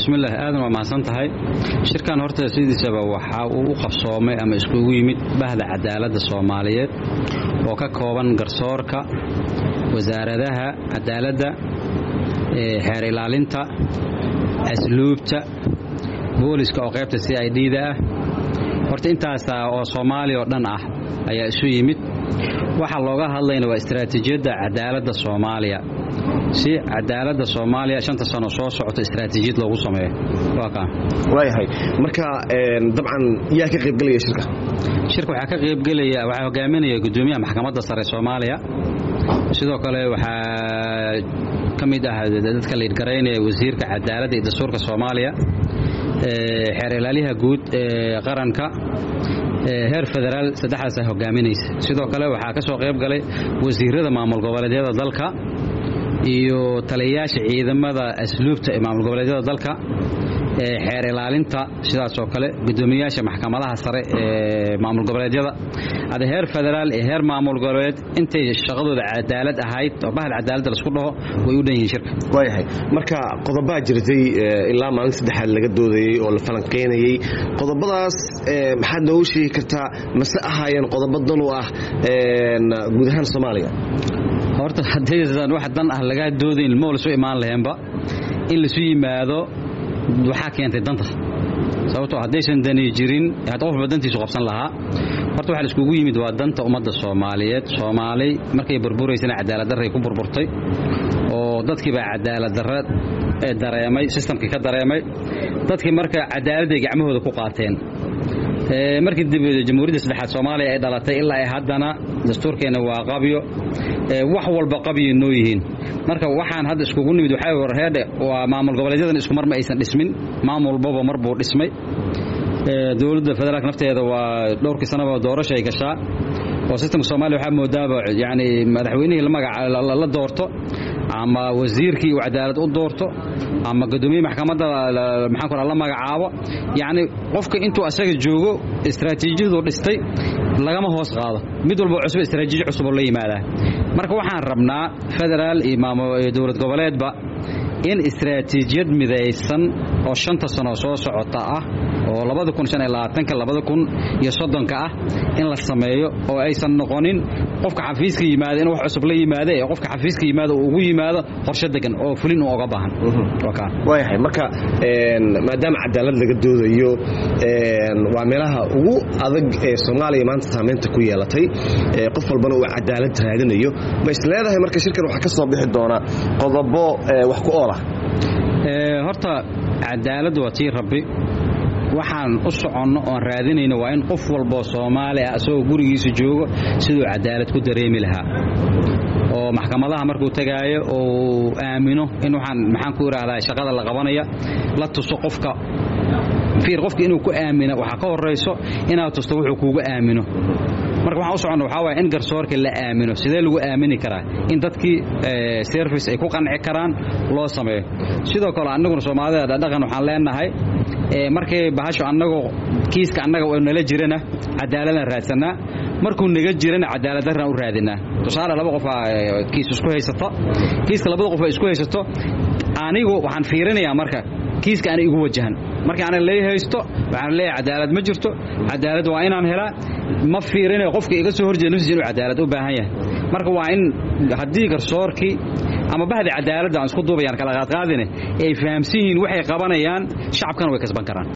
bismillaah aadan waa mahadsan tahay shirkan horta sidiisaba waxa uu u qabsoomay ama iskugu yimid bahda cadaaladda soomaaliyeed oo ka kooban garsoorka wasaaradaha cadaaladda xeer ilaalinta asluubta booliska oo qaybta c i d da ah horta intaasa oo soomaaliya oo dhan ah ayaa isu yimid waxaa looga hadlayna waa istaraatiijiyadda cadaaladda soomaaliya si cadaaladda soomaaliya shanta sano soo socota istaraatiijiyad loogu sameeyo waayahay marka dabcan yaa ka qaybgelaya shirka shirka waxaa ka qaybgelaya waxaa hogaaminaya gudoomiyaha maxkamadda sare soomaaliya sidoo kale waxaa ka mid ah dadka liidgaraynaya wasiirka cadaaladda iyo dastuurka soomaaliya xeer ilaaliyaha guud ee qaranka heer federaal saddexdaasa hogaaminaysa sidoo kale waxaa ka soo qayb galay wasiirada maamul goboleedyada dalka iyo taliyayaasha ciidamada asluubta ee maamul goboleedyada dalka xeer ilaalinta sidaasoo kale gudoomiyayaasha maxkamadaha sare ee maamul goboleedyada ada heer federaal iyo heer maamul goboleed intay shaqadooda cadaalad ahayd oo bahda cadaaladda laisku dhaho way u dhan yihiin shirka waayahay marka qodobaa jirtay ilaa maalin saddexaad laga doodayey oo la falanqaynayey qodobadaas maxaad noogu sheegi kartaa mase ahaayeen qodobo dan u ah guud ahaan soomaaliya horta haddaysan wax dan ah lagaa doodayn ilmo lasu imaan laheenba in laisu yimaado waxaa keentay danta sababtoo haddaysan dani jirin qof walba dantiisu qabsan lahaa horta waxa laiskugu yimid waa danta ummadda soomaaliyeed soomaali markay burburaysana cadaaladdarray ku burburtay oo dadkiibaa cadaaladdarra dareemay sistamkii ka dareemay dadkii marka cadaaladday gacmahooda ku qaateen markii dib jamhuuriyadda saddexaad soomaaliya ay dhalatay ilaa ay haddana dastuurkeenna waa qabyo wax walba qabyo noo yihiin marka waxaan hadda iskugu nimid waxaa warheedhe waa maamul goboleedyadan isku mar ma aysan dhismin maamul walbaba mar buu dhismay dowladda federaalk nafteeda waa dhowrkii sanaba doorasho ay gashaa oo sistamka soomaaliya waxaa moodaaba yani madaxweynihii la doorto ama wasiirkii uu cadaalad u doorto ama gudoomiye maxkamadda maxaan kora la magacaabo yacni qofka intuu asaga joogo istaraatiijiyadu dhistay lagama hoos qaado mid walba cusub istaraatiiji cusuboo la yimaadaa marka waxaan rabnaa federaal iyo dowlad goboleedba in istaraatiijiyad midaysan oo shanta sano soo socota ah oo labada kun shan iyo labaatanka labada kun iyo soddonka ah in la sameeyo oo aysan noqonin qofka xafiiska yimaada in wax cusub la yimaada ee qofka xafiiska yimaada uu ugu yimaado qorshe degan oo fulin uu oga baahan waayahay marka maadaama cadaalad laga doodayo waa meelaha ugu adag ee soomaaliya maanta saamaynta ku yeelatay qof walbana uu cadaalad raadinayo ma is leedahay marka shirkan waxaa ka soo bixi doona qodobo wax ku oolah horta cadaaladdu waa tii rabbi waxaan u soconno oon raadinayno waa in qof walboo soomaali ah isagoo gurigiisa joogo siduu cadaalad ku dareemi lahaa oo maxkamadaha markuu tegaayo oo aamino in waxaan maxaan ku idhaahdaa shaqada la qabanaya la tuso qofka fiir qofka inuu ku aamino waxaa ka horayso inaad tusto wuxuu kuugu aamino marka waxaan u soconna waxaa waaya in garsoorka la aamino sidee lagu aamini karaa in dadkii service ay ku qanci karaan loo sameeyo sidoo kale annaguna soomaalida dhaqan waxaan leenahay markay bahasho annagoo kiiska annaga oo nala jirana cadaaladaan raadsanaa markuu naga jirana cadaaladdaraan u raadinaa tusaale laba qofaa kiis isku haysata kiiska labada qof ay isku haysato anigu waxaan fiirinayaa marka kiiska ana igu wajahan markii ana lay haysto waxaan leeyahay cadaalad ma jirto cadaalad waa inaan helaa ma fiirinayo qofka iga soo horjeeda naftiisa inuu cadaalad u baahan yahay marka waa in haddii garsoorkii ama bahdi cadaaladda aan isku duubayaan kala qaadqaadine ay fahamsan yihiin waxay qabanayaan shacabkana way kasban karaan